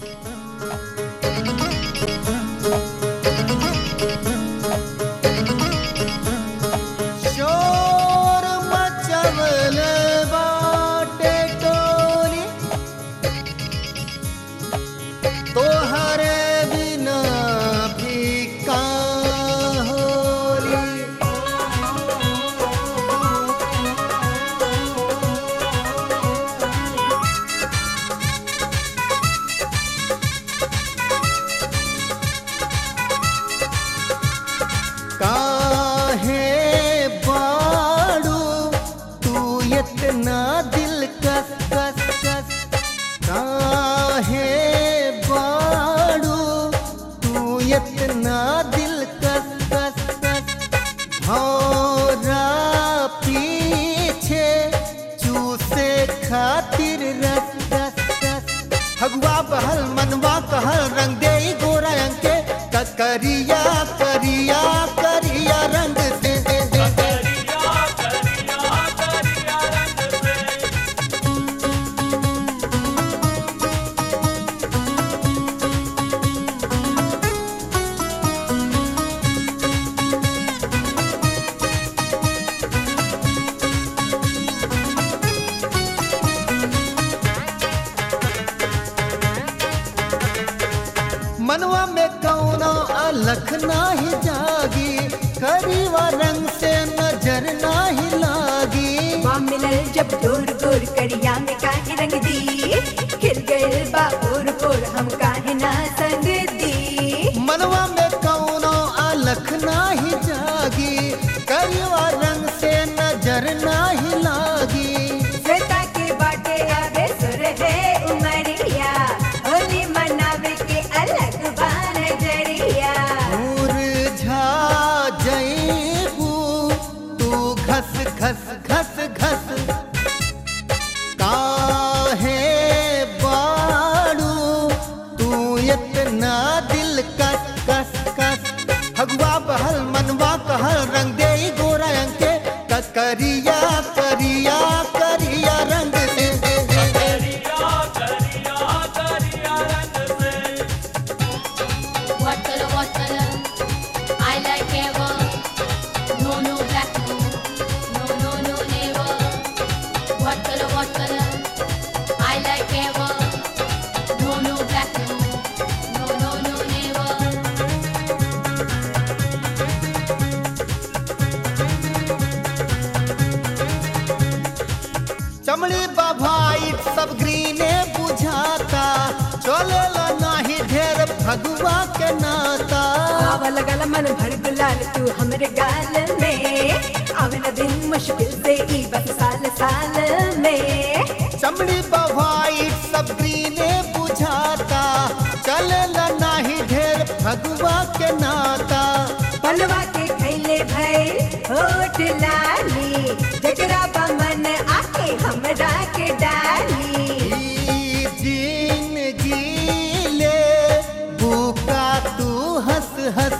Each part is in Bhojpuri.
शोर मचवल बाटे टोली तोहरे बिना भी का होली काहे बाड़ू तू इतना दिल कस कस कस काहे बाड़ू तू इतना दिल कस कस कस भौरा पीछे चूसे खातिर रस रस रस हगुआ बहल मनवा कहल रंग दे गोरा रंग के करिया करिया करिया रंग दे दे दे दे मनवा में कौनो अलख नाही जागी करीवा रंग से नजर नाही लागी माँ मिलल जब दूर दूर करिया में काहे रंग दी खिल गइल बा और और हम काहे ना संग दी मनवा में कौनो अलख नाही जागी करीवा रंग से नजर नाही लागी श्वेता के बाटे आवे सुर है उमरिया होली मनावे के अलग बा नजरिया मुरझा जईबू तू घस घस घस घस काहे बाड़ू तू इतना दिल कस कस कस हगुआ बहल मनवा कहल रंग दे गोरा रंग के करिया करिया करिया रंग दे दे दे दे। What color, what color? I like ever. No, no, black, no. No, no, no, never. What color, what color? I like ever. No, no, black, no. No, no, no, never. चमड़ी बभाई सब ग्रीने बुझाता चलेला नाही ढेर भगवा के नाता आवा लगल मन भर गुलाल तू हमरे गाल में आवे न दिन मुश्किल से ई बस साल साल में चमड़ी बभाई सब ग्रीने बुझाता चलेला नाही ढेर भगवा के नाता पलवा के खैले भई होठ लाली जकरा बा मन आके हमरा के डाली ई जिंदगी ले बुका तू हंस हंस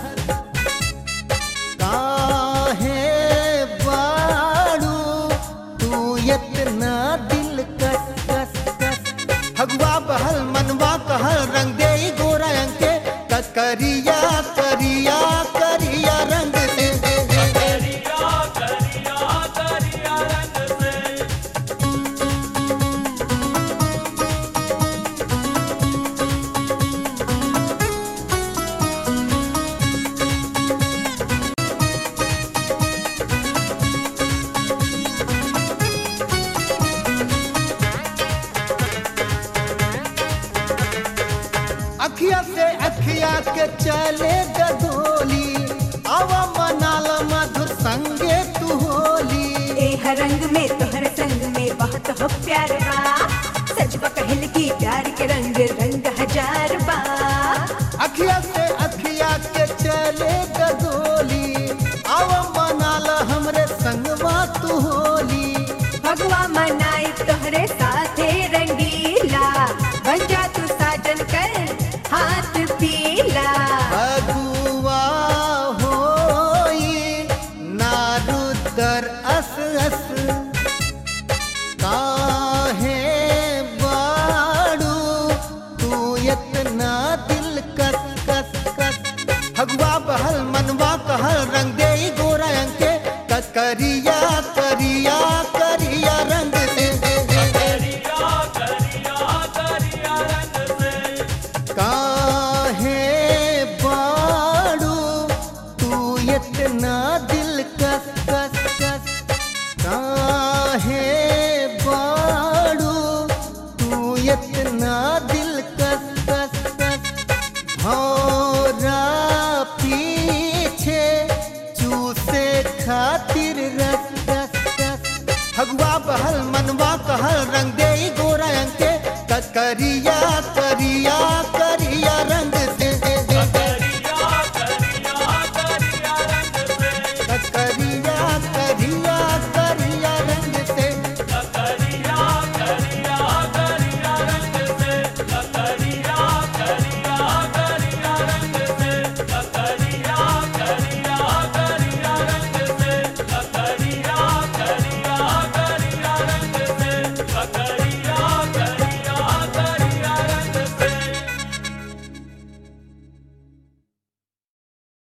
काहे बाड़ू तू इतना दिल कस कस कस हगुआ बहल मनवा कहल रंग दे गोरा रंग के करिया करिया करिया रंग दे दे दे दे। अखिया से अखिया के चले गधोली आवा मनाल मधुर संगे तू होली ए हरंग में तोहर संग में बहुत हो प्यार बा सच बा कहल की प्यार के रंग रंग